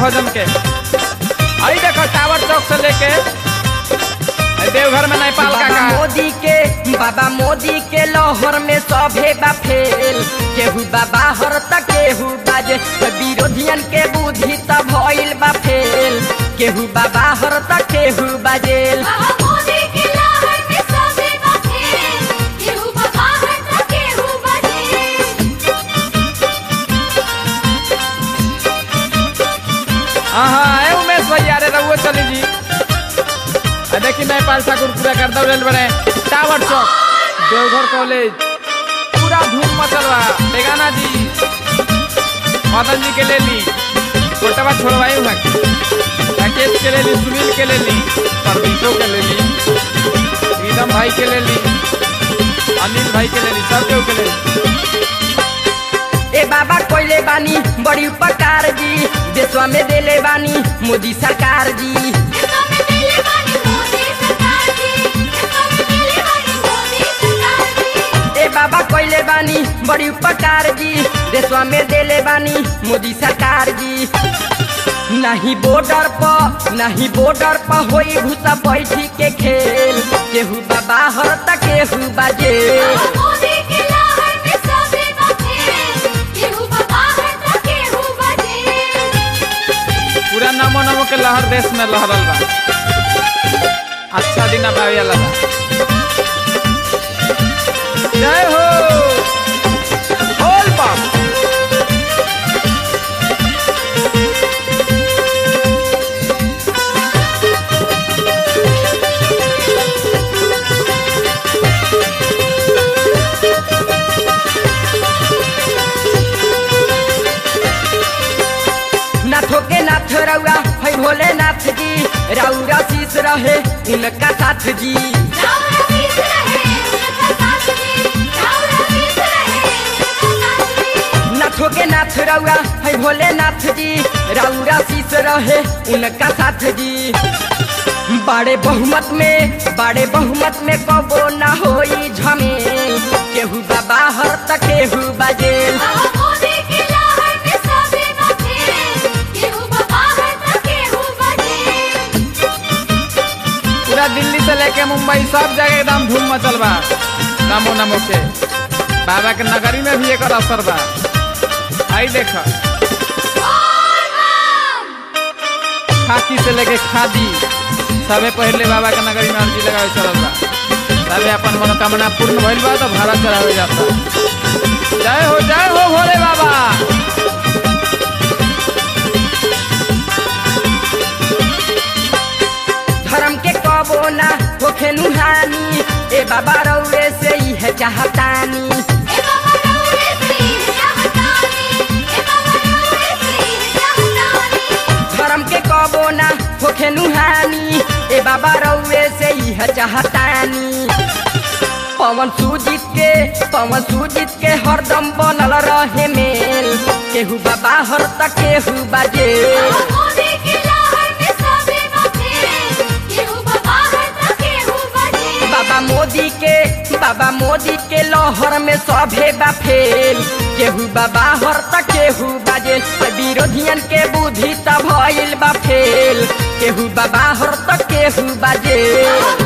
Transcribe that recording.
भोजन के आई देखो टावर चौक से लेके आई देवघर में नेपाल का बाबा का मोदी के बाबा मोदी के लहर में सभे बा फेल केहू बाबा हर तक केहू बाजे विरोधियन के बुद्धि त भइल बा फेल केहू बाबा हर तक केहू बाजेल बाबा मोदी के लहर में सबे बाटे केहू बाबा हट त केहू बजे हाँ हाँ ए उमेश भैया अरे रहुआ चली जी आ देखी नेपाल ठाकुर पूरा कर दो रेल बने टावर चौक देवघर कॉलेज पूरा धूम मचल बा बेगाना जी मदन जी के ले ली फोटवा छोड़वाई हुआ के राकेश के ले ली सुनील के ले ली परवीशो के ले ली प्रीतम भाई के ले ली अनिल भाई के ले ली सब केहू के ले ली ए बाबा कोइले बानी बड़ी उपकार जी देशवा में देले बानी मोदी सरकार जी इसमें मिले बानी मोदी सरकार जी इसमें मिले बानी मोदी सरकार जी ए बाबा कोइले बानी बड़ी उपकार जी देशवा में देले बानी मोदी सरकार जी नहीं बॉर्डर पर नहीं बॉर्डर पर होई भूसा बैठी के खेल केहू बाबा हर तक केहू बाजे बाबा मोदी के लहर में सबे बाटे केहू बाबा हट त केहू बजे पूरा नमो नमो के लहर देश में लहरल बा अच्छा दिन अब आवे वाला बा जय हो बोल बम नाथो के नाथ रउआ है भोलेनाथ जी रउरा शीश रहे उनका साथ जी राम रसीस रहे उनका साथ जी राम रसीस रहे उनका साथ जी नाथो के नाथ रउआ है भोलेनाथ जी रउरा शीश रहे उनका साथ जी बड़े बहुमत में बड़े बहुमत में कबो ना होई झमेल केहू बाबा हर तक केहू बाजेल बाबा मोदी के लहर में सबे बाटे केहू बाबा हट त केहू बजे पूरा दिल्ली से लेके मुंबई सब जगह एकदम धूम मचल बा नमो नमो के बाबा के नगरी में भी एकर असर बा आई देख खाकी से लेके खादी सबे पहले बाबा के नगरी में अर्जी लगावे चलल बा सबे अपन मनोकामना पूर्ण भइल बा तो भारत चढ़ावे जाता जय हो जय हो भोले बाबा धर्म के कबो ना होखे नुहानी ए बाबा रउरे से ही है चाहतानी ए बाबा रउरे से चाहतानी ए बाबा रउरे से चाहतानी धर्म के कबो ना होखे नुहानी ए बाबा रउरे से ही है चाहतानी पवन सुजीत के पवन सुजीत के हरदम बनल रहे मेल केहू बाबा हर तक केहू बाजे बाबा मोदी के लहर में सबे बाटे केहू बाबा हट त केहू बजे बाबा मोदी के बाबा मोदी के लहर में सभे बा फेल केहू बाबा हर तक केहू बाजे विरोधियन के बुद्धि त भइल बा फेल केहू बाबा हर तक केहू बाजे बाबा